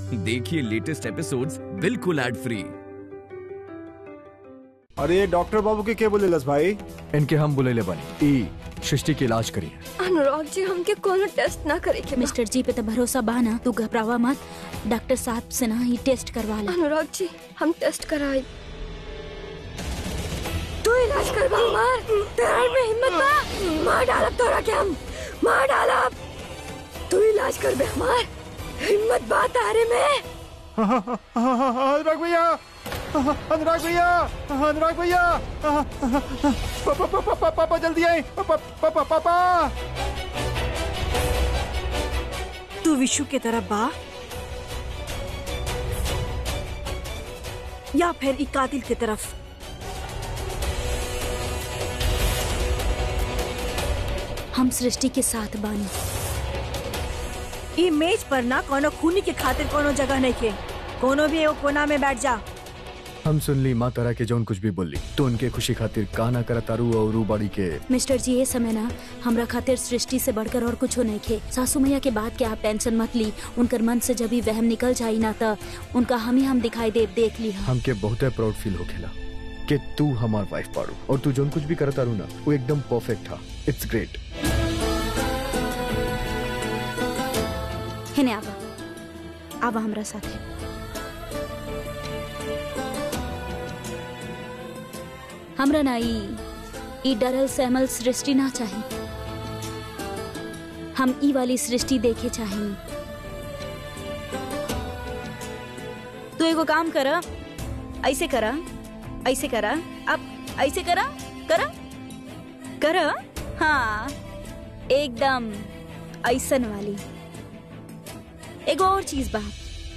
देखिए latest episodes बिल्कुल ad free अरे ये डॉक्टर बाबू के के बोलेलस भाई इनके हम बुलेले बनी ई सृष्टि के इलाज करिए अनुराग जी हमके कोनो टेस्ट ना करे के बा। मिस्टर जी पे तो भरोसा बा ना तू घबरावा मत डॉक्टर साहब से ना ही टेस्ट करवा ले अनुराग जी हम टेस्ट कराई तू इलाज करवा हमार तेरा में हिम्मत बा मार डालब तोरा के हम मार डालब तू इलाज करबे हमार हिम्मत बा तारे में अनुराग भैया अनुराग भैया अनुराग भैया पापा पापा पापा पापा जल्दी आए पापा पापा पापा तू विशु के तरफ बा या फिर ई कातिल की तरफ हम सृष्टि के साथ बानी ई मेज पर ना कोनो खूनी के खातिर कोनो जगह नहीं के कोनो भी एगो कोना में बैठ जा हम सुन ली माँ तारा के जौन कुछ भी बोली तो उनके खुशी खातिर काना करा तारू और रू बाड़ी के मिस्टर जी ये समय ना हमरा खातिर सृष्टि से बढ़कर और कुछ नहीं खे सासू मैया के बात के आप टेंशन मत ली उनकर मन से जब भी वहम निकल जाई ना त उनका हम ही हम दिखाई दे देख ली हम हमके बहुत प्राउड फील होखेला कि तू हमार वाइफ पाड़ू और तू जौन कुछ भी करत तारू ना वो एकदम परफेक्ट था इट्स ग्रेट हेने आवा आवा हमरा साथे हमरा ना ई ई डरल सहमल सृष्टि ना चाही हम ई वाली सृष्टि देखे चाहेनी तू एगो काम कर ऐसे करा ऐसे करा अब ऐसे करा करा करा हाँ एकदम ऐसन वाली एगो और चीज बा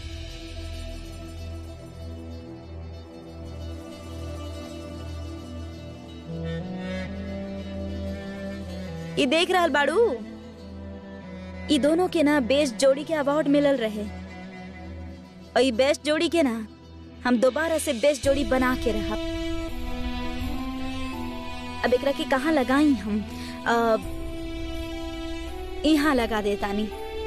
ई देख रहल बाड़ू ई दोनों के ना बेस्ट जोड़ी के अवार्ड मिलल रहे और ई बेस्ट जोड़ी के ना हम दोबारा से बेस्ट जोड़ी बना के रहब अब एकरा के कहाँ लगाई हम अब यहाँ लगा देतानी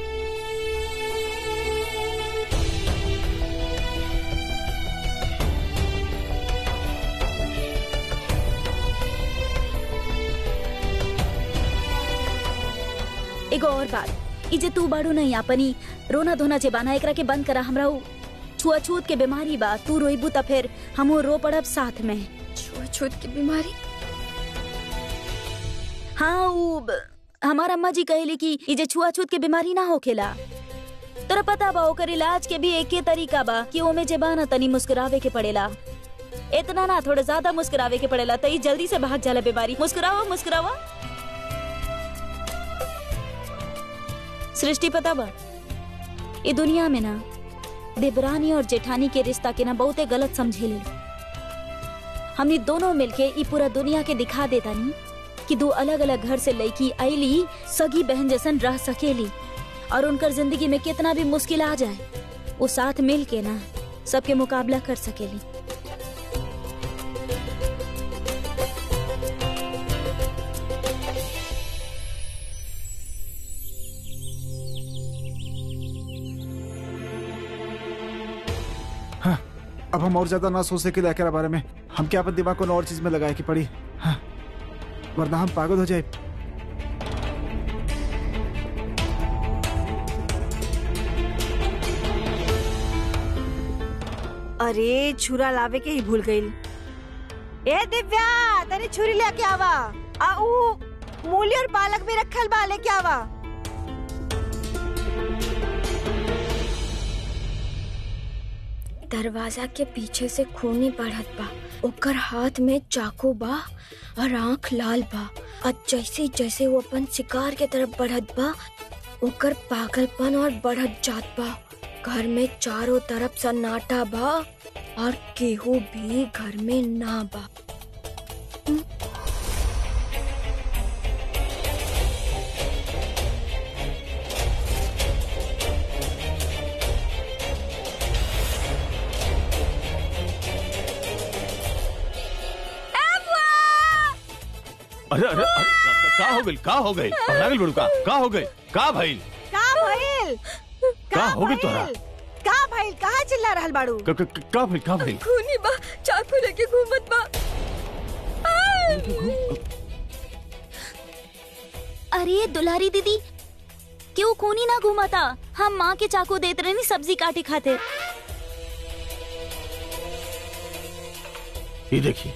एगो और बात ई जे तू बाड़ू नहीं अपनी रोना धोना जे बाना एकरा के बंद करा हमरा उ छुआछूत के बीमारी बा तू रोइबू त फिर हमहू रो पड़ब साथ में छुआछूत की बीमारी हाँ उ ब- हमार अम्मा जी कहेली कि ई जे छुआछूत के बीमारी ना होखेला तोरा पता बा ओकर इलाज के भी एके तरीका बा कि ओमे जे बा ना तनी मुस्कुरावे के पड़ेला इतना ना थोड़ा ज्यादा मुस्कुरावे के पड़ेला त ई जल्दी से भाग जाला बीमारी मुस्कुरावा मुस्कुरावा सृष्टि पता बा ये दुनिया में ना देवरानी और जेठानी के रिश्ता के ना बहुते गलत समझेले हमनी दोनों मिलके ई पूरा दुनिया के दिखा देता नी कि दो अलग अलग घर से लड़की आईली सगी बहन जैसन रह सकेली और उनकर जिंदगी में कितना भी मुश्किल आ जाए वो साथ मिल के ना सबके मुकाबला कर सकेली अब हम और ज्यादा ना सोच सके एकरा बारे में हम क्या अपन दिमाग को और चीज में लगाए की पड़ी हाँ, वरना हम पागल हो जाए अरे छुरा लावे के ही भूल गई ए दिव्या तनी छुरी लेके आवा आ ऊ मूली और पालक भी रखल बा लेके आवा दरवाजा के पीछे से खूनी बढ़त बा ओकर हाथ में चाकू बा और आंख लाल बा और जैसे जैसे वो अपन शिकार के तरफ बढ़त बा ओकर पागलपन और बढ़त जात बा घर में चारों तरफ सन्नाटा बा और केहू भी घर में ना बा अरे अरे अरे, का- का हो गई का हो गई पगला गई बड़ू का का हो गई का भइल का भइल का हो गई तोरा? का भाई कहाँ चिल्ला रहल बाड़ू क- क- क- का भइल का भइल खूनी बा चाकू लेके घूमत बा अरे दुलारी दीदी क्यों खूनी ना घुमाता हम माँ के चाकू देते रहे सब्जी काटे खाते ये देखिए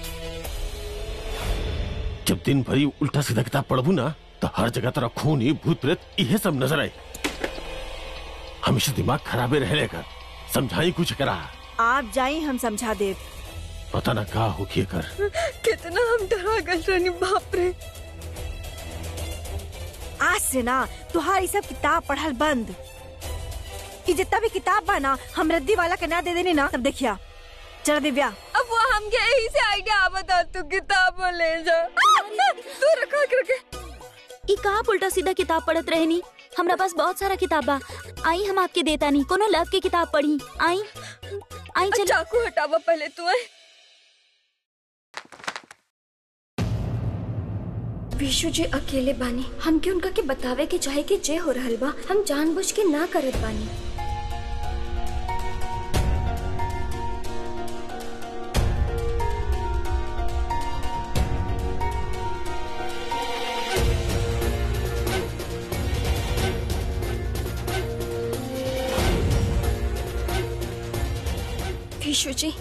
जब दिन भरी उल्टा सीधा किताब पढ़बू ना तो हर जगह तरह खूनी भूत प्रेत यह सब नजर आए हमेशा दिमाग खराबे रहने का समझाई कुछ करा आप जाई हम समझा दे पता ना का हो किए कर कितना हम डरा गए रहनी बाप रे आज से ना तुहार ई सब किताब पढ़ल बंद ई जितना भी किताब बा ना हम रद्दी वाला के ना दे देनी ना तब देखिया चल दिव्या अब वो हमके यही से आइडिया आवता तू किताब ले जा तू रखा करके ई का उल्टा सीधा किताब पढ़त रहनी हमरा पास बहुत सारा किताब बा आई हम आपके देता नहीं कोनो लव की किताब पढ़ी आई आई चल चाकू हटावा पहले तू है विशु जी अकेले बानी हमके उनका के बतावे के चाहे कि जे हो रहल बा हम जानबूझ के ना करत बानी विशु जी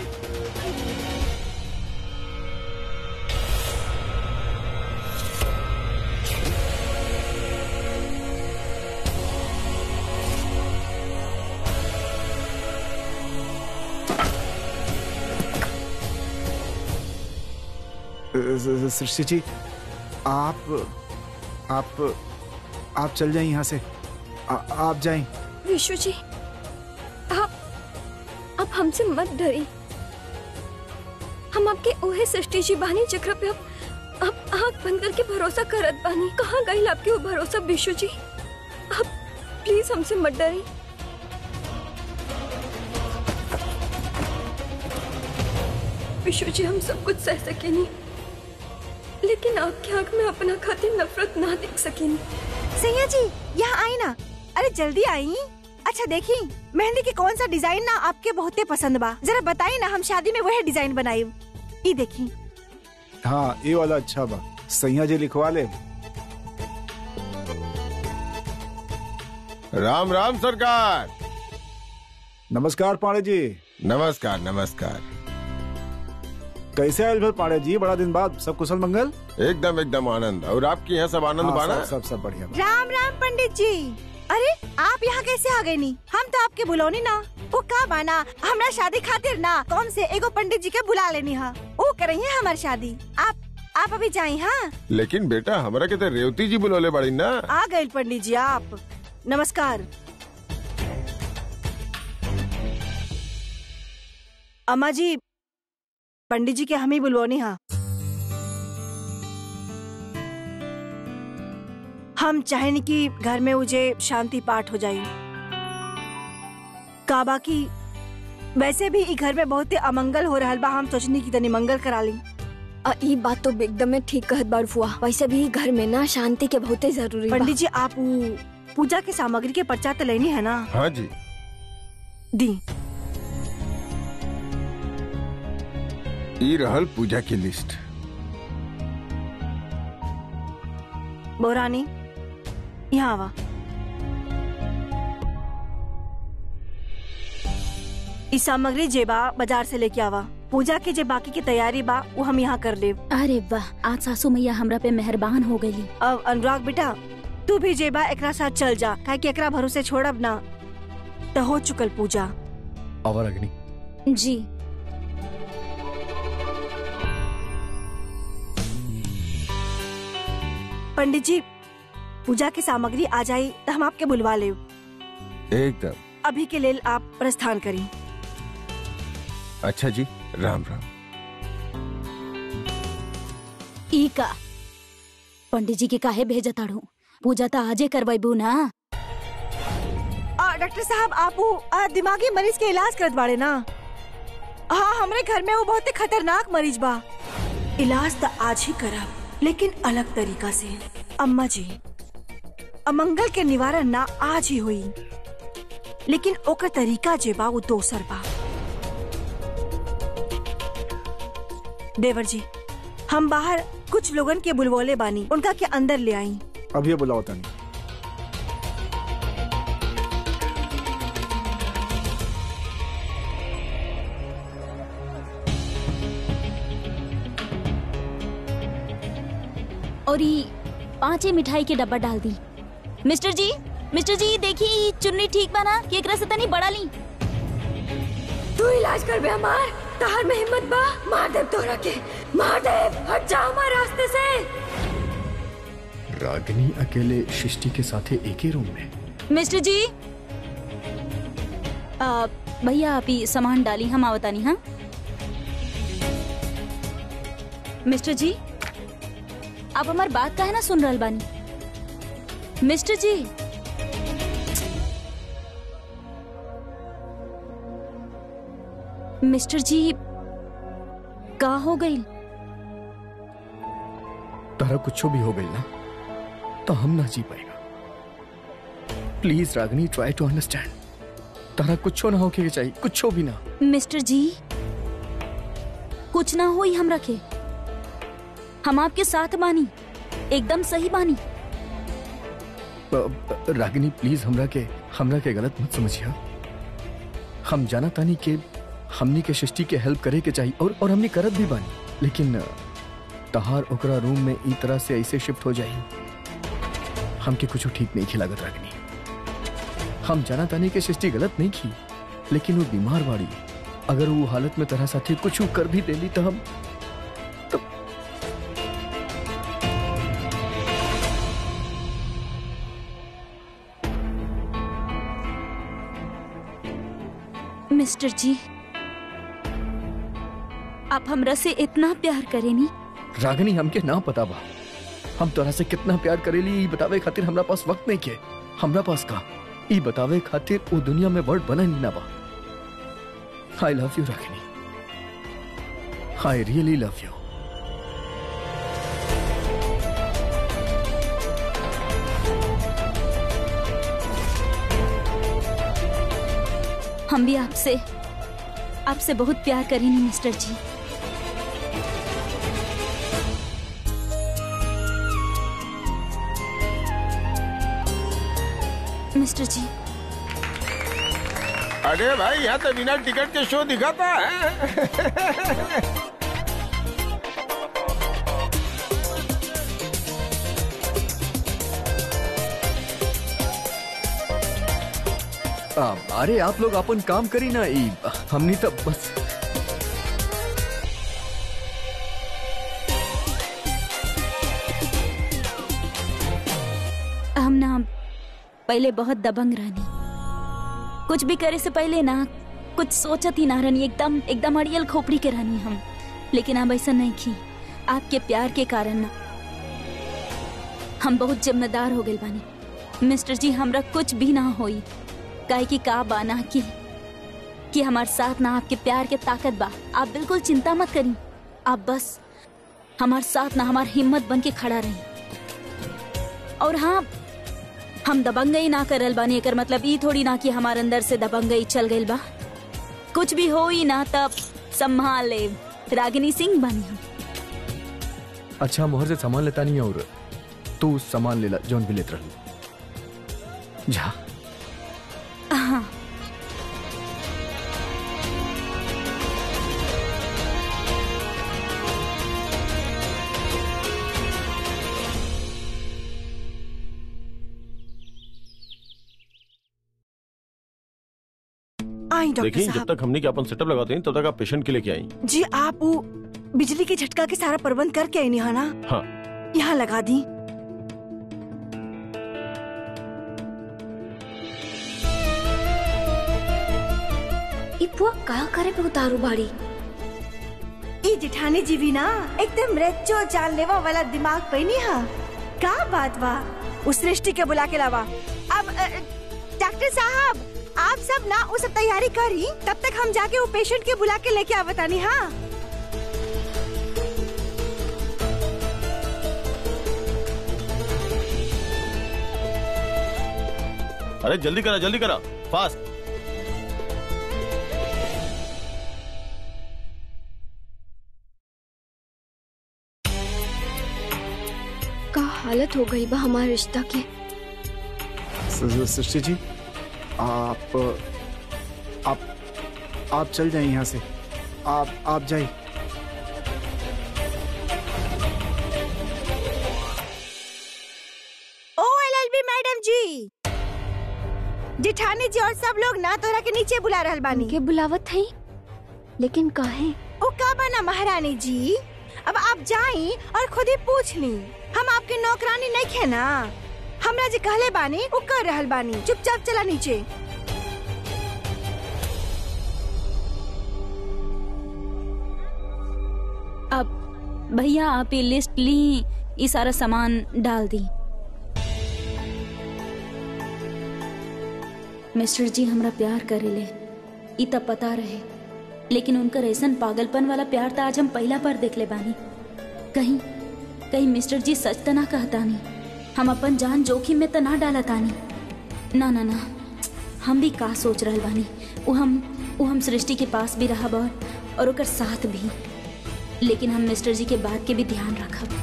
सृष्टि जी आप आप आप चल जाएं यहाँ से आ, आप जाएं विशु जी आप आप हमसे मत डरी हम आपके ओहे सृष्टि जी बानी जकरा पे आप आप आँख बंद करके भरोसा करत बानी कहाँ गई आपके वो भरोसा विशु जी आप प्लीज हमसे मत डरी विशु जी हम सब कुछ सह सकेनी लेकिन आपकी आंख में अपना खातिर नफरत ना देख सकेनी सैया जी यहाँ आई ना अरे जल्दी आई अच्छा देखी मेहंदी के कौन सा डिजाइन ना आपके बहुते पसंद बा जरा बताई ना हम शादी में वह डिजाइन बनाई ई देखी हाँ ये वाला अच्छा बा सैया जी लिखवा ले राम राम सरकार नमस्कार पांडे जी नमस्कार नमस्कार कैसे आयल भर पांडे जी बड़ा दिन बाद सब कुशल मंगल एकदम एकदम आनंद और आपके यहाँ सब आनंद हाँ, बाना सब, सब सब बढ़िया बा। राम राम पंडित जी अरे आप यहाँ कैसे आ गए नी हम तो आपके बुलौनी ना वो का बाना हमरा शादी खातिर ना कौन से एगो पंडित जी के बुला लेनी हा वो करेंगे हमारी शादी आप आप अभी जाए हाँ लेकिन बेटा हमरा के तो रेवती जी बुलौले बड़ी ना आ गए पंडित जी आप नमस्कार अम्मा जी पंडित जी के हम ही बुलवानी हाँ हम चाहेनी कि घर में मुझे शांति पाठ हो जाए काबा की वैसे भी ई घर में बहुत ही अमंगल हो रहा बा हम सोचनी की तनी मंगल करा ली आ, ई बात तो एकदम में ठीक कहत बार फुआ वैसे भी घर में ना शांति के बहुते जरूरी बा। पंडित जी आप ऊ पूजा के सामग्री के पर्चा तो लेनी है ना हाँ जी दी ई रहल पूजा की लिस्ट बोरानी यहाँ आवा ई सामग्री जेबा बाजार से लेके आवा पूजा के जे बाकी की तैयारी बा वो हम यहाँ कर ले अरे वाह आज सासू मैया हमरा पे मेहरबान हो गई अब अनुराग बेटा तू भी जेबा एकरा साथ चल जा काहे कि एकरा भरोसे छोड़ब ना तो हो चुकल पूजा आवर अग्नि जी पंडित जी पूजा की सामग्री आ जाई तो हम आपके बुलवा ले एकदम अभी के लेल आप प्रस्थान करी अच्छा जी राम राम ई का पंडित जी के काहे भेजताड़ू पूजा तो आजे करवाइबू ना आ, डॉक्टर साहब आप वो आ, दिमागी मरीज के इलाज करत बाड़े ना हाँ हमरे घर में वो बहुत ही खतरनाक मरीज बा इलाज तो आज ही करब लेकिन अलग तरीका से अम्मा जी अमंगल के निवारण ना आज ही हुई लेकिन ओकर तरीका जे बा वो दोसर बा देवर जी हम बाहर कुछ लोगन के बुलवोले बानी उनका के अंदर ले आई अभी बुलाओ तनी और ये पांचे मिठाई के डब्बा डाल दी मिस्टर जी मिस्टर जी देखिए ये चुन्नी ठीक बना कि एकरा से तनी बड़ा ली तू इलाज कर बे हमार तहार में हिम्मत बा मार दे तोरा के मार दे हट जा हमारे रास्ते से रागिनी अकेले सृष्टि के साथ एक ही रूम में मिस्टर जी आ, भैया आप ही सामान डाली हम आवतानी हाँ मिस्टर जी आप हमार बात का है ना सुन रहल बानी मिस्टर जी मिस्टर जी का हो गई तारा कुछ भी हो गई ना तो हम ना जी पाएगा please Ragini try to understand तारा कुछ ना होके चाहिए कुछ भी ना मिस्टर जी कुछ ना हो ही हम रखे हम आपके साथ बानी एकदम सही बानी ब- ब- रागिनी प्लीज हमरा के हमरा के गलत मत समझिया हम जाना तानी के हमनी के सृष्टि के हेल्प करे के चाहिए और और हमनी करत भी बानी लेकिन अ, तहार ओकरा रूम में ई तरह से ऐसे शिफ्ट हो जाई हमके कुछ ठीक नहीं खिलागत रागिनी हम जाना तानी के सृष्टि गलत नहीं की लेकिन वो बीमार बाड़ी अगर वो हालत में तरह साथी कुछ कर भी देली तो हम मिस्टर जी आप हमरा से इतना प्यार करेनी रागिनी हमके ना पता बा हम तोरा से कितना प्यार करेली ई बतावे खातिर हमरा पास वक्त नहीं के हमरा पास का ई बतावे खातिर वो दुनिया में वर्ड बना नहीं ना बा I love you Ragini I really love you हम भी आपसे आपसे बहुत प्यार करेनी मिस्टर जी मिस्टर जी अरे भाई यहाँ तो बिना टिकट के शो दिखाता है आ, अरे आप लोग अपन काम करी ना ई हमनी तो बस हम ना पहले बहुत दबंग रहनी कुछ भी करे से पहले ना कुछ सोचत ही ना रहनी एकदम एकदम अड़ियल खोपड़ी के रहनी हम लेकिन अब ऐसा नहीं की आपके प्यार के कारण ना हम बहुत जिम्मेदार हो गए बानी मिस्टर जी हमरा कुछ भी ना होई काहे की का बाना की कि हमार साथ ना आपके प्यार के ताकत बा आप बिल्कुल चिंता मत करी आप बस हमार साथ ना हमार हिम्मत बन के खड़ा रही और हाँ हम दबंगई ना करल बानी एकर मतलब ई थोड़ी ना कि हमार अंदर से दबंगई चल गइल बा कुछ भी हो ही ना तब संभाल ले रागिनी सिंह बानी हम अच्छा मोहर से सामान लेता नहीं है और तू सामान ले ला जौन भी लेत रही जा हाँ आई डॉक्टर देखिए जब साहब तक हमने के अपन सेटअप लगाते हैं तब तक आप पेशेंट के लेके आई जी आप वो बिजली के झटका के सारा प्रबंध करके आई नहीं ना हाँ यहाँ लगा दी ई पुआ का करे पे उतारू बाड़ी ई जिठानी जी भी ना एकदम रेचो चाल लेवा वाला दिमाग पे नहीं हा का बात बा उस सृष्टि के बुला के लावा अब अ, डॉक्टर साहब आप सब ना वो सब तैयारी करी तब तक हम जाके वो पेशेंट के बुला के लेके आवतानी हाँ अरे जल्दी करा जल्दी करा फास्ट हालत हो गई बा हमारे रिश्ता के स- स- सृष्टि जी आप आप आप चल जाइए यहाँ से आप आप जाइए ओ एलएलबी मैडम जी जेठानी जी और सब लोग ना तोरा के नीचे बुला रहल बानी के बुलावत है लेकिन काहे ओ का बना महारानी जी अब आप जाई और खुद ही पूछ ली हम आपके नौकरानी नहीं खे ना हमरा जी कहले बानी वो कर रहल बानी चुपचाप चला नीचे अब भैया आप ये लिस्ट ली ये सारा सामान डाल दी मिस्टर जी हमरा प्यार करेले ई तब पता रहे लेकिन उनकर ऐसन पागलपन वाला प्यार तो आज हम पहला बार देख ले बानी कहीं कहीं मिस्टर जी सच तो ना कहतानी हम अपन जान जोखिम में तो ना डालतानी ना ना ना हम भी का सोच रहल बानी वो हम वो हम सृष्टि के पास भी रहब और, और ओकर साथ भी लेकिन हम मिस्टर जी के बात के भी ध्यान रखब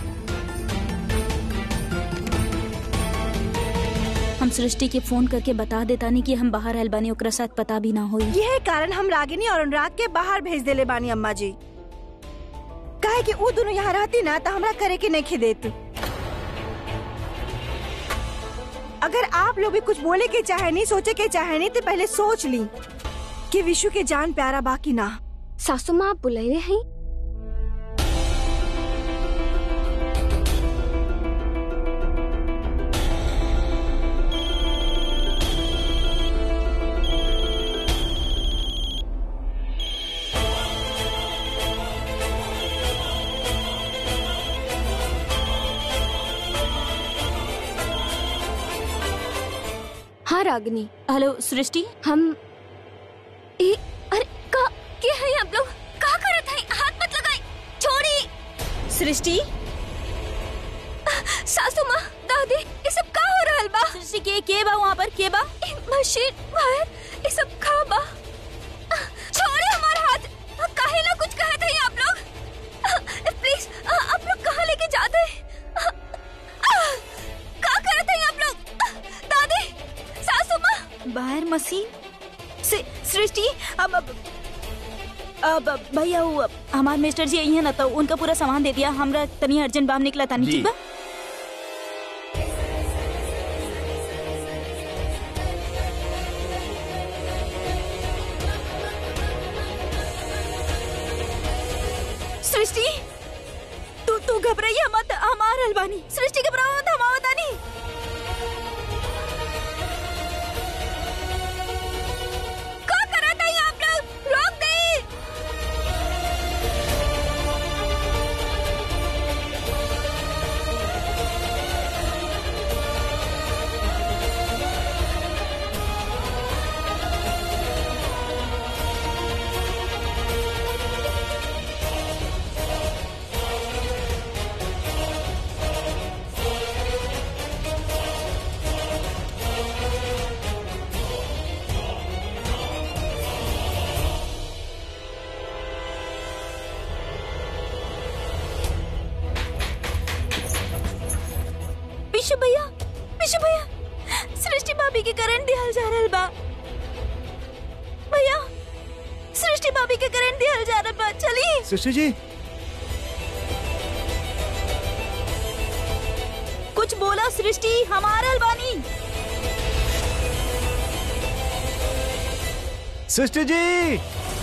हम सृष्टि के फोन करके बता देतानी कि हम बाहर आयल बानी ओकरा साथ पता भी ना होई यह कारण हम रागिनी और अनुराग के बाहर भेज देले बानी अम्मा जी काहे कि वो दोनों यहाँ रहती ना तो हमरा करे के नहीं खिदेत अगर आप लोग भी कुछ बोले के चाहे नहीं सोचे के चाहे नहीं तो पहले सोच ली कि विशु के जान प्यारा बाकी ना सासू माँ आप बुलाए हैं हाँ रागनी हेलो सृष्टि हम ए, अरे का क्या है आप लोग का करत हैं हाथ मत लगाई छोड़ी सृष्टि सासू माँ दादी ये सब का हो रहल बा सृष्टि के के बा वहाँ पर के बा ए, मशीन वायर ये सब का बा छोड़े हमारा हाथ काहे ना कुछ कहते हैं आप लोग प्लीज आप लोग कहाँ लेके जाते हैं का करते हैं आप लोग दादी सासू माँ बाहर मशीन से सृष्टि अब अब अब अब भैया वो अब हमार मिस्टर जी आई है ना तो उनका पूरा सामान दे दिया हमरा तनी अर्जेंट बाम निकला तानी जी। ठीक बा सृष्टि तू तू घबराइए मत हमार अलबानी सृष्टि घबराओ मत हम आवतानी का करत हैं आप लोग रोक दे विशु भैया विशु भैया सृष्टि भाभी के करंट दिहल जा रहल बा भैया सृष्टि भाभी के करंट दिहल जा रहल बा चली सृष्टि जी कुछ बोला सृष्टि हमारा अलबानी सृष्टि जी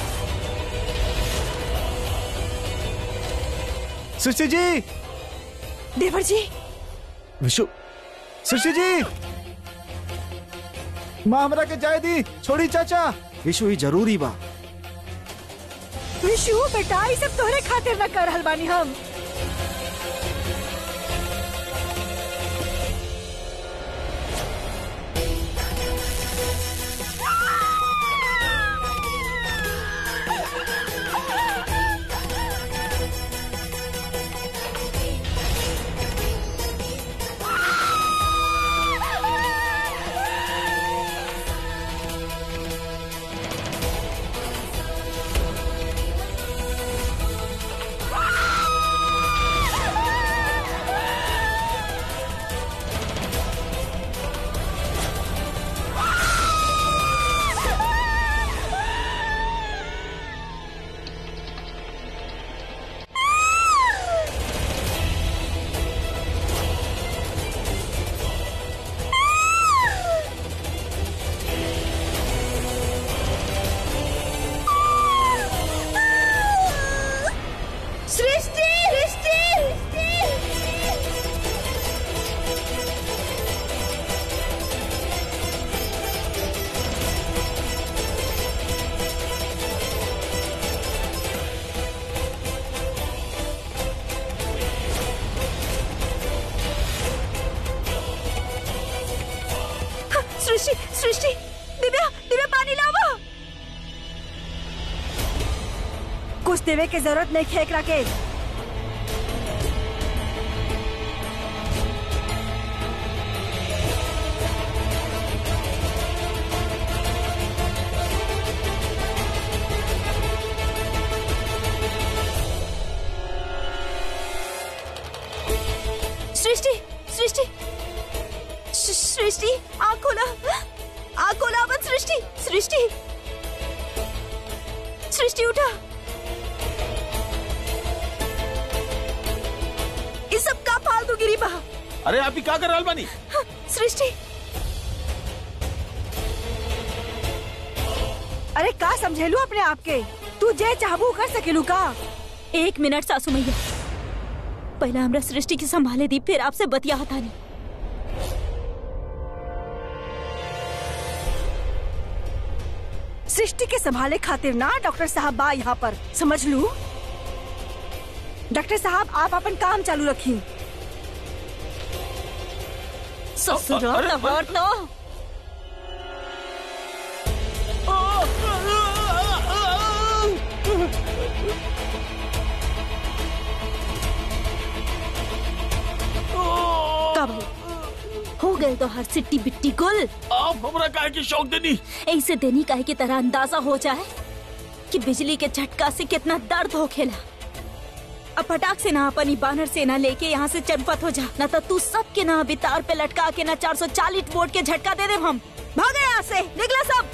सृष्टि जी देवर जी विशु सृष्टि जी माँ हमरा के जाए दी छोड़ी चाचा विशु ही जरूरी बा विशु बेटा ये सब तोहरे खातिर न कर रहल बानी हम सृष्टि दिव्या दिव्या पानी लावा कुछ देवे के जरूरत नहीं खेक के सृष्टि सृष्टि श- सृष्टि आँख खोला आँख खोला अपन सृष्टि सृष्टि सृष्टि उठा ये सब का फालतू गिरी बा अरे आप ही क्या कर रहल बानी हाँ, सृष्टि अरे का समझेलू अपने आप के तू जे चाहबू कर सकेलू का एक मिनट सासू मैया पहला हमरा सृष्टि की संभाले दी फिर आपसे बतिया हता नहीं सृष्टि के संभाले खातिर ना डॉक्टर साहब बा यहाँ पर समझ लू डॉक्टर साहब आप अपन काम चालू रखी ससुरा अरे, लवर तो का भाई हो गए तो हर सिट्टी बिट्टी गुल आप हमरा काहे की शौक देनी ऐसे देनी काहे की तरह अंदाजा हो जाए कि बिजली के झटका से कितना दर्द हो खेला अब फटाक से ना अपनी बानर सेना लेके यहाँ से चंपत हो जा ना तो तू सबके ना अभी तार पे लटका के ना 440 वोल्ट के झटका दे दे हम भागे यहाँ से निकला सब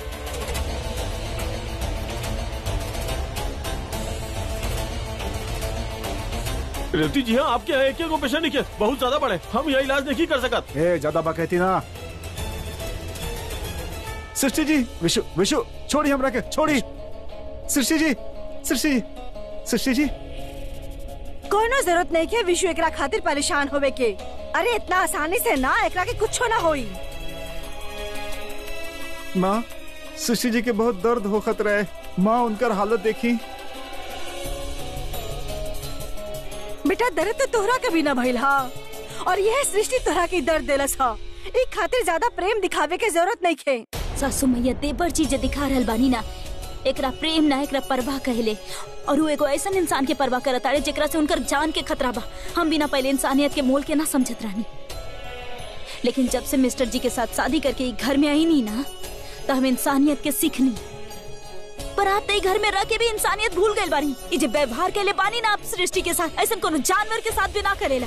रेवती जी हाँ आपके यहाँ एक एक पेशेंट नहीं किया बहुत ज्यादा बड़े हम यहाँ इलाज नहीं कर सकत ए ज्यादा बकैती ना सृष्टि जी विशु विशु छोड़ी हमरा के छोड़ी सृष्टि जी सृष्टि जी सृष्टि जी कोनो जरूरत नहीं के विश्व एकरा खातिर परेशान होवे के अरे इतना आसानी से ना एकरा के कुछ ना होई माँ सृष्टि जी के बहुत दर्द होखत रहे माँ उनकर हालत देखी बेटा दर्द तो तोहरा कभी ना भइल हा और यह सृष्टि तोहरा के दर्द देलस हा एक खातिर ज्यादा प्रेम दिखावे के जरूरत नहीं खे सासू मैया देवर चीज दिखा रहल बानी ना एकरा प्रेम ना एकरा परवाह कहले और वो एगो ऐसा इंसान के परवाह करत आड़े जेकरा से उनकर जान के खतरा बा हम बिना पहले इंसानियत के मोल के ना समझत रहनी लेकिन जब से मिस्टर जी के साथ शादी करके ई घर में आई नहीं ना तो हम इंसानियत के सीखनी पर आप तो ई घर में रह के भी इंसानियत भूल गए बानी ई जे व्यवहार के लिए बानी ना आप सृष्टि के साथ ऐसा कोनो जानवर के साथ भी ना करेला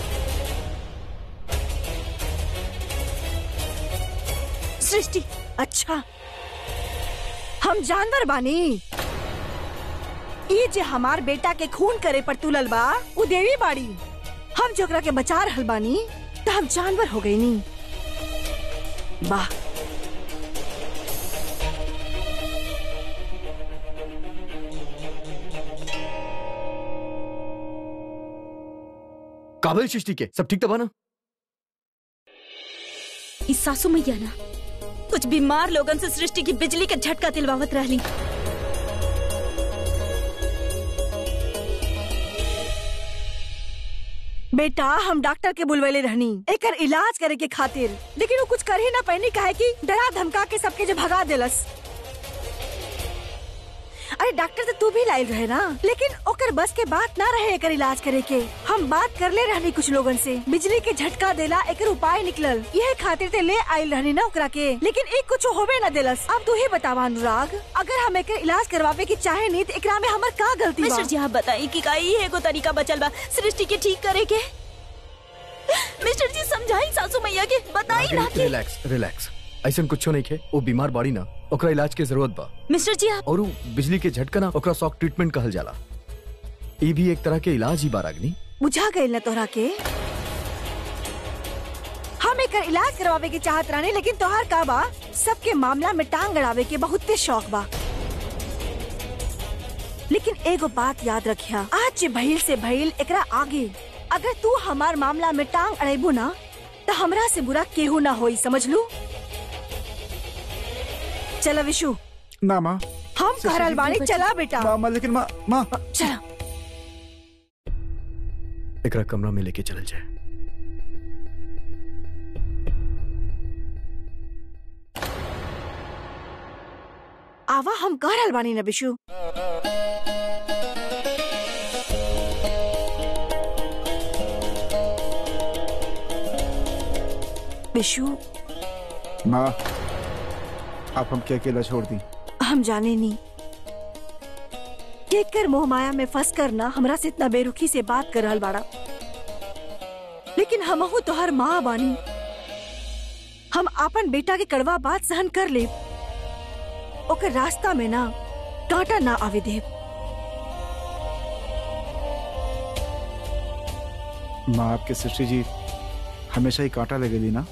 सृष्टि अच्छा हम जानवर बानी ये जे हमार बेटा के खून करे पर तुलल बा वो देवी बाड़ी हम जोकरा के बचा रहल बानी तो हम जानवर हो गई नी वाह काबिल सृष्टि के सब ठीक तो बना इस सासू मैया ना कुछ बीमार लोगन से सृष्टि की बिजली के झटका दिलवावत रहली बेटा हम डॉक्टर के बुलवेले रहनी एकर इलाज करे के खातिर लेकिन वो कुछ कर ही ना पैनी काहे कि डरा धमका के सबके जो भगा देलस अरे डॉक्टर तो तू भी लाइल रहे ना लेकिन ओकर बस के बात ना रहे एकर इलाज करे के हम बात कर ले रहनी कुछ लोगन से बिजली के झटका देला एकर उपाय निकलल यह खातिर ते ले आइल रहनी ना ओकरा के लेकिन एक कुछ होबे ना देलस अब तू ही बतावा अनुराग अगर हम एकर इलाज करवावे की चाहे नहीं तो एकरा में हमर का गलती बा मिस्टर जी आप बताइए कि का ई एगो तरीका बचल बा सृष्टि के ठीक करे के मिस्टर जी समझाई सासू मैया के बताई ना कि रिलैक्स रिलैक्स ऐसा कुछ नहीं खे वो बीमार बाड़ी ना ओकरा इलाज के जरूरत बा मिस्टर जी आप और उ बिजली के झटका ना ओकरा शॉक ट्रीटमेंट कहल जाला ई भी एक तरह के इलाज ही बारागनी बुझा गई ना तोहरा के हम एकर इलाज करवावे के चाहत रहने लेकिन तोहार का बा सबके मामला में टांग अड़ावे के बहुते शौक बा लेकिन एगो बात याद रखिया आज जे भइल से भइल एकरा आगे अगर तू हमार मामला में टांग अड़ेबू ना तो हमरा से बुरा केहू ना होई समझ लू चला विशु ना माँ हम कहरल बानी चला बेटा माँ माँ लेकिन माँ माँ चला एकरा कमरा में लेके चलल जाए आवा हम कह रहल बानी ना बिशु बिशु माँ आप हमके अकेला छोड़ दी हम जाने नहीं केक कर मोह माया में फंस कर ना हमरा से इतना बेरुखी से बात कर रहल बाड़ा लेकिन हमहू तोहर माँ बानी हम अपन बेटा के कड़वा बात सहन कर ले ओकर रास्ता में ना कांटा ना आवे देव माँ आपके सृष्टि जी हमेशा ही कांटा लगेली ना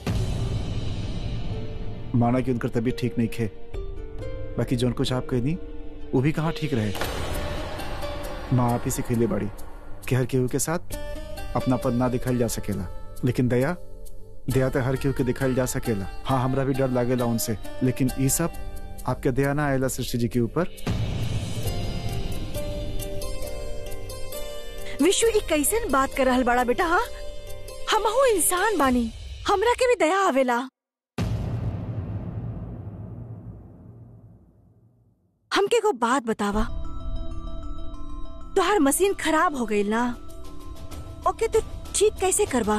माना कि उनकर तबीयत ठीक नहीं खे बाकी जोन कुछ आप कहनी वो भी कहाँ ठीक रहे माँ आप ही सिखैले बड़ी कि हर केहू के साथ अपना पद ना दिखाई जा सकेला लेकिन दया दया तो हर केहू के दिखाई जा सकेला हाँ हमरा भी डर लागेला उनसे लेकिन ये सब आपके दया ना आएला सृष्टि जी के ऊपर विश्व एक कैसन बात कर रहल बड़ा बेटा हाँ हमहू इंसान बानी हमरा के भी दया आवेला हमके को बात बतावा तोहार मशीन खराब हो गई ना ओके तू ठीक कैसे करवा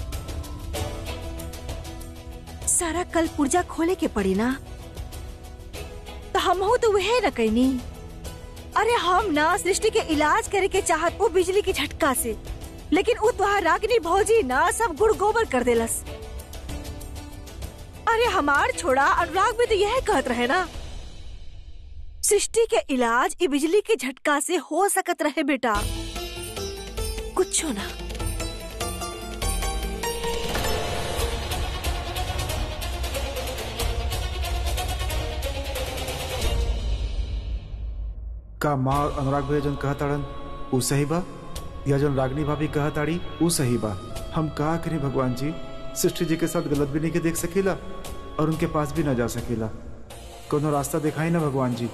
सारा कल पुर्जा खोले के पड़ी ना तो हमहू तो वह न कैनी अरे हम ना सृष्टि के इलाज करे के चाहत वो बिजली की झटका से लेकिन वो तुहार रागिनी भौजी ना सब गुड़ गोबर कर देलस अरे हमार छोड़ा अनुराग भी तो यह कहत रहे ना सृष्टि के इलाज ई बिजली के झटका से हो सकत रहे बेटा कुछ ना का माँ और अनुराग भैया जन कहा ताड़न ऊ सही बा या जन रागनी भाभी कहा ताड़ी ऊ सही बा हम का करें भगवान जी सृष्टि जी के साथ गलत भी नहीं के देख सकेला और उनके पास भी ना जा सकेला कोनो रास्ता दिखाई ना भगवान जी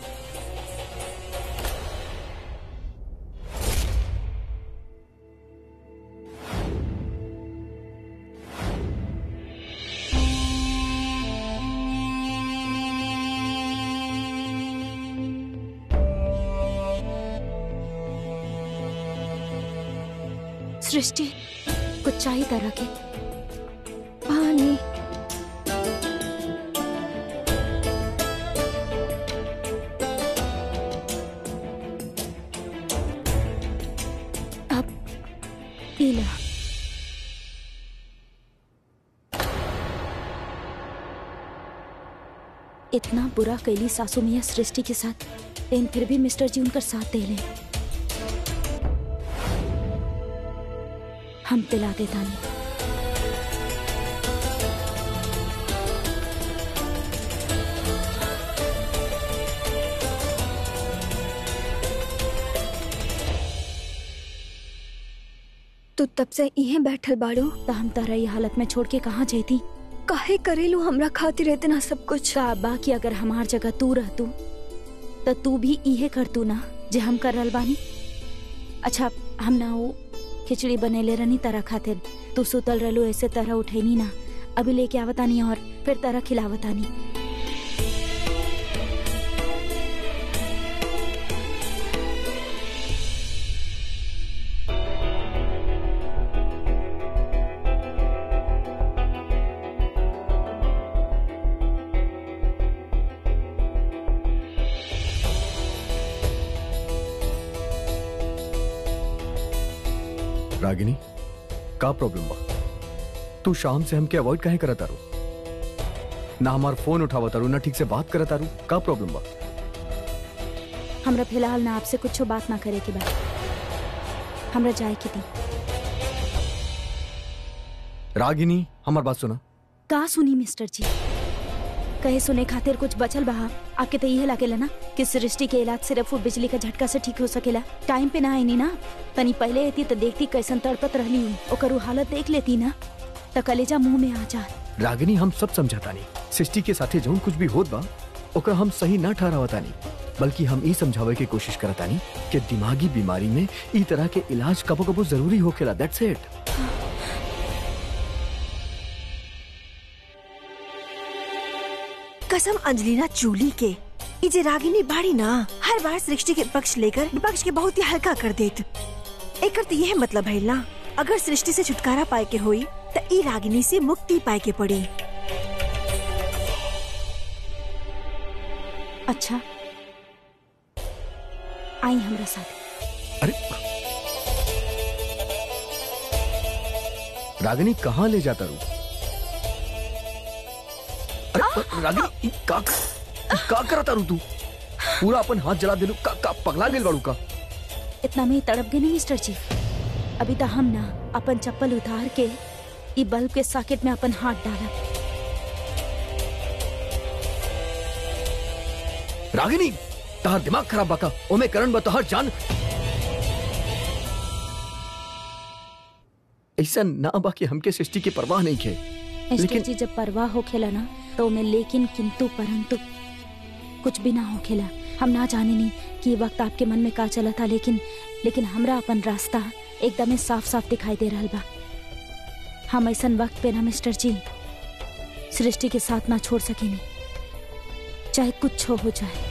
सृष्टि कुछ चाहिए तरह के पानी अब पी ला इतना बुरा कैली सासू मियाँ सृष्टि के साथ लेकिन फिर भी मिस्टर जी उनका साथ दे ले हम पिला देता नहीं तू तब से इहे बैठल बाड़ू तो हम तारा ये हालत में छोड़ के कहाँ जाती काहे करेलू हमरा खातिर इतना सब कुछ का बाकी अगर हमार जगह तू रहतू तो तू भी इहे करतू ना जे हम कर रहल बानी अच्छा हम ना वो खिचड़ी बनेले रहनी तरह खातिर तू सुतल रहलू ऐसे तरह उठेनी ना अभी लेके आवतानी और फिर तरह खिलावतानी रागिनी का प्रॉब्लम बा तू शाम से हमके अवॉइड काहे करत तारू ना हमार फोन उठावा तारू ना ठीक से बात करत तारू का प्रॉब्लम बा हमरा फिलहाल ना आपसे कुछ बात ना करे के बाद हमरा जाए की थी रागिनी हमार बात सुना का सुनी मिस्टर जी कहे सुने खातिर कुछ बचल बहा आपके तो यह लागेला ना कि सृष्टि के इलाज सिर्फ वो बिजली का झटका से ठीक हो सकेला टाइम पे ना आई ना तनी पहले आती तो देखती कैसन तड़पत रहली हूँ ओकर वो हालत देख लेती ना तो कलेजा मुंह में आ जा रागिनी हम सब समझाता नहीं सृष्टि के साथे जौन कुछ भी होत बा ओकर हम सही ना ठहरावता नहीं बल्कि हम ई समझावे के कोशिश करता नहीं कि दिमागी बीमारी में ई तरह के इलाज कबो कबो जरूरी होखेला दैट्स इट कसम अंजलिना चूली के ई जे रागिनी बाड़ी ना हर बार सृष्टि के पक्ष लेकर विपक्ष के बहुत ही हल्का कर देत एकर तो यह मतलब है ना अगर सृष्टि से छुटकारा पाए के होई त ई रागिनी से मुक्ति पाए के पड़ी अच्छा आई हमरा साथ अरे रागिनी कहाँ ले जाता रू अरे रागिनी ई का ई का करता रू तू पूरा अपन हाथ जला देलू का का पगला गेल बाड़ू का इतना में ही तड़प गए नहीं मिस्टर जी अभी तो हम ना अपन चप्पल उतार के ई बल्ब के सॉकेट में अपन हाथ डाला रागिनी तहार दिमाग खराब बाका ओमे करण बा तहार जान ऐसा ना बा कि हमके सृष्टि की परवाह नहीं खे मिस्टर लेकिन- जी जब परवाह हो खेला ना तो मैं लेकिन किंतु परंतु कुछ भी ना हो खेला हम ना जाने नहीं कि ये वक्त आपके मन में का चला था लेकिन लेकिन हमरा अपन रास्ता एकदम साफ साफ दिखाई दे रहा बा हम ऐसा वक्त पे ना मिस्टर जी सृष्टि के साथ ना छोड़ सकेनी चाहे कुछ हो, हो जाए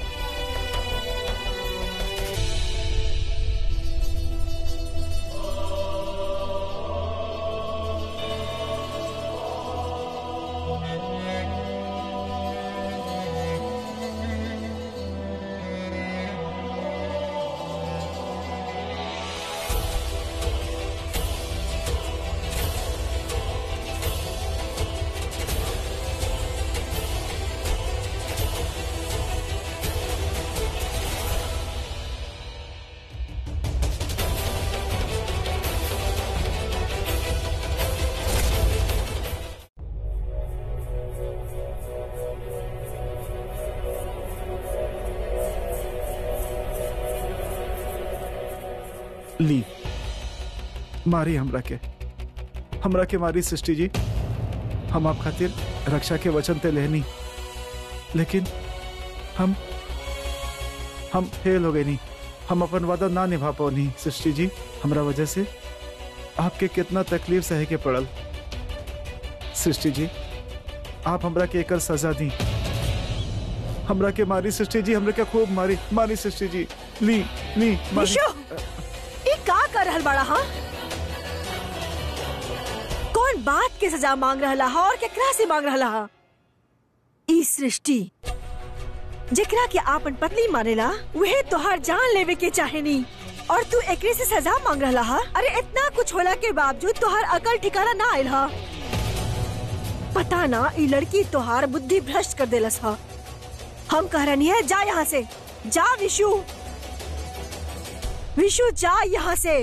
ली मारी हमरा के हमरा के मारी सृष्टि जी हम आप खातिर रक्षा के वचन ते लेनी लेकिन हम हम फेल हो गए नहीं हम अपन वादा ना निभा पानी सृष्टि जी हमरा वजह से आपके कितना तकलीफ सहे के पड़ल सृष्टि जी आप हमरा के एकर सजा दी हमरा के मारी सृष्टि जी हमरा के खूब मारी मारी सृष्टि जी ली ली मारी विशु ई का कर रहल बड़ा हाँ कौन बात के सजा मांग रहला हा और केकरा से मांग रहला हा ई सृष्टि जेकरा के आपन पत्नी मानेला वहे तोहार जान लेवे के चाहेनी और तू एकरे से सजा मांग रहला हा अरे इतना कुछ होला के बावजूद तोहार अकल ठिकाना ना आयल हा पता ना ई लड़की तोहार बुद्धि भ्रष्ट कर देलस हा हम कह रही है जा यहाँ से जा विशु विशु जा यहाँ से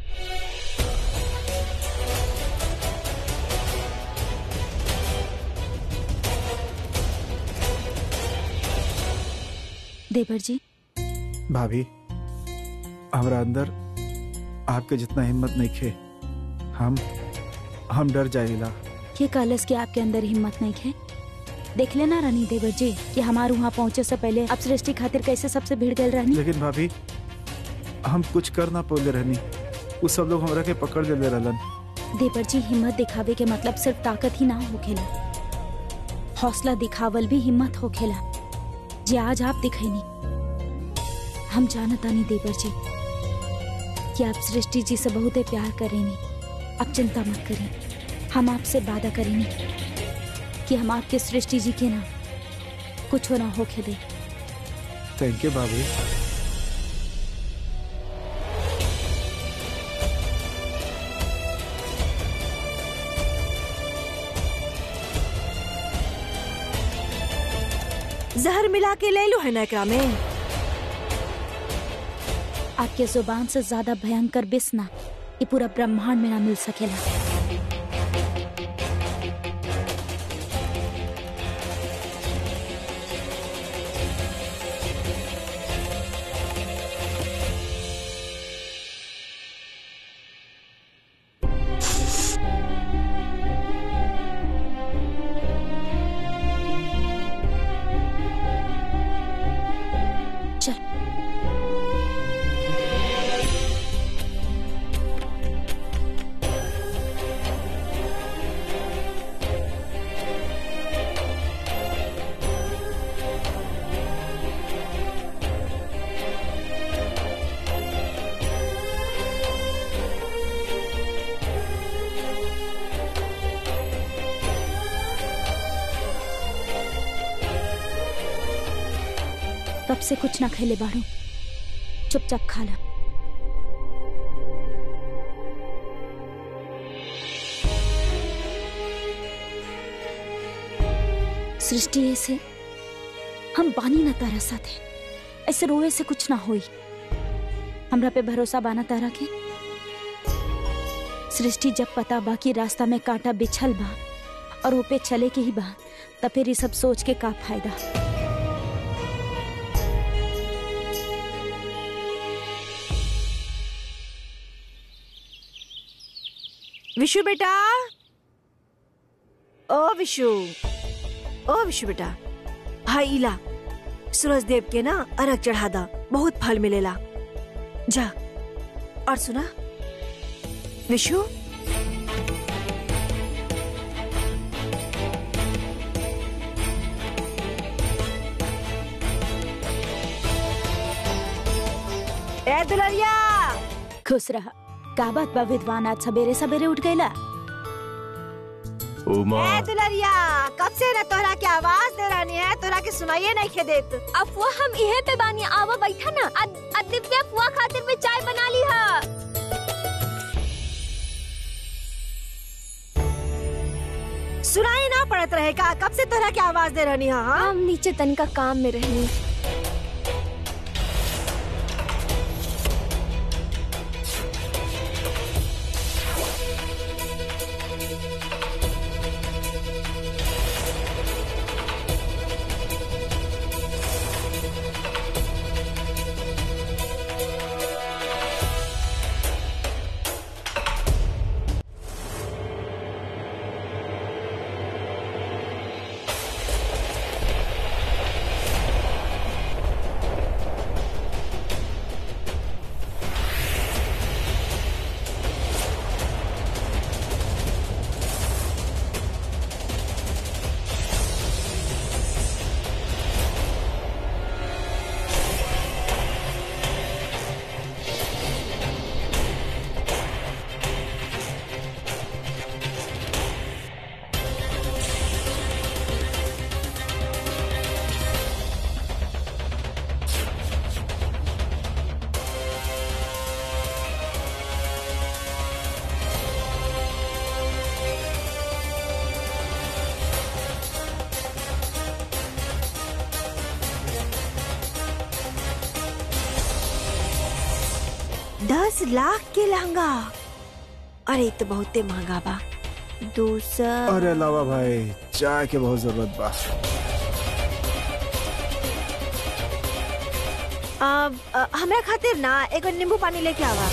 देवर जी भाभी हमरा अंदर आपके जितना हिम्मत नहीं खे हम हम डर जाइला ये कलस के आपके अंदर हिम्मत नहीं है देख लेना रानी देवर जी कि हमारे वहाँ पहुँचे से पहले अब सृष्टि खातिर कैसे सबसे भीड़ गए रानी लेकिन भाभी हम कुछ कर ना पोले रहनी उ सब लोग हमरा के पकड़ ले रहलन देवर जी हिम्मत दिखावे के मतलब सिर्फ ताकत ही ना हो खेला हौसला दिखावल भी हिम्मत हो खेला जे आज आप दिखैनी हम जानता नहीं देवर जी कि आप सृष्टि जी से बहुत प्यार करेनी अब चिंता मत करें हम आपसे वादा करेंगे कि हम आपके सृष्टि जी के ना कुछ ना होके दे थैंक यू भाभी जहर मिला के ले लो है ना एकरा में आपके जुबान से ज्यादा भयंकर बिस ना ये पूरा ब्रह्मांड में ना मिल सकेला चल तब से कुछ ना खैले बाड़ू चुपचाप खा ला सृष्टि ऐसे हम बानी ना तारा साथे ऐसे रोए से कुछ ना होई हमरा पे भरोसा बाना तारा के सृष्टि जब पता बा कि रास्ता में कांटा बिछल बा और वो पे चले के ही बा तब फिर ये सब सोच के का फायदा विशु बेटा ओ विशु ओ विशु बेटा हाय इला सूरज देव के ना अरग चढ़ा दा बहुत फल मिलेला जा और सुना विशु ए दुलरिया खुश रहा का बात बा विद्वान आज सवेरे सवेरे उठ गईला उमा ए दुलरिया कब से ना तोहरा के आवाज दे रहनी है तोहरा के सुनाइए नहीं खे देत अफवा हम इहे पे बानी आवा बैठा ना अद- अद दिव्या अफवा खातिर में चाय बना ली है सुनाई ना पड़त रहे का कब से तोहरा के आवाज दे रहनी है हाँ? हम नीचे तनिका काम में रहनी दस लाख के लहंगा अरे तो बहुते महंगा बा दूसरा अरे लावा भाई चाय के बहुत जरूरत बा अब अ, हमरा खातिर ना एगो नींबू पानी लेके आवा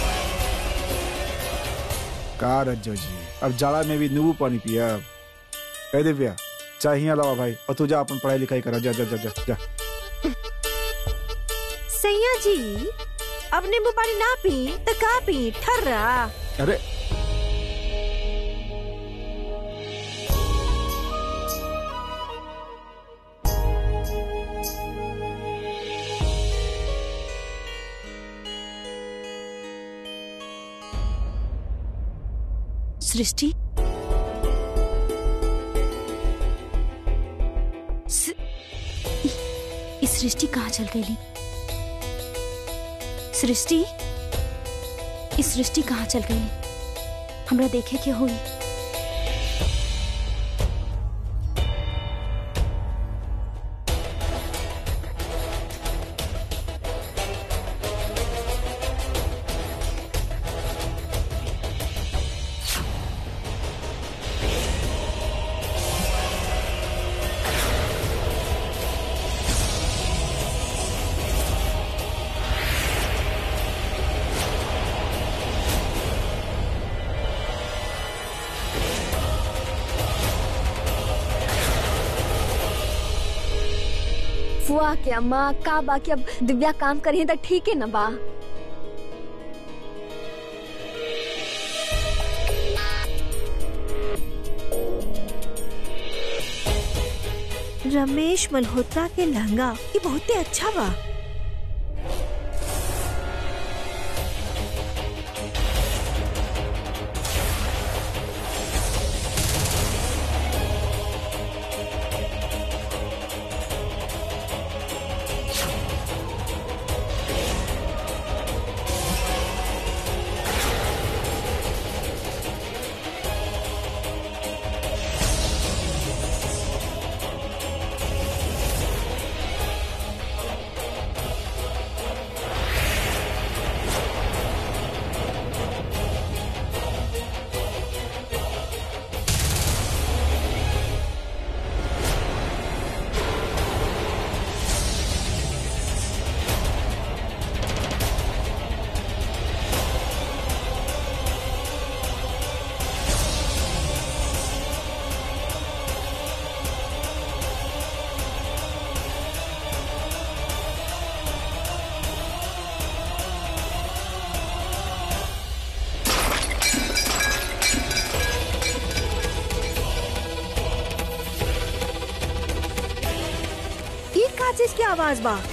का रज्जो जी अब जाड़ा में भी नींबू पानी पिया कह दिव्या चाय ही लावा भाई और तू जा अपन पढ़ाई लिखाई करा जा जा जा जा, जा। सैया जी अब नींबू पानी ना पी तो का पी ठर्रा अरे सृष्टि स- इ- इस सृष्टि कहाँ चल गई सृष्टि इस सृष्टि कहाँ चल गई हमरा देखे के हुई फुआ के अम्मा का बा कि अब दिव्या काम करी तो ठीक है ना बा रमेश मल्होत्रा के लहंगा ये बहुते अच्छा बा का चीज की आवाज बा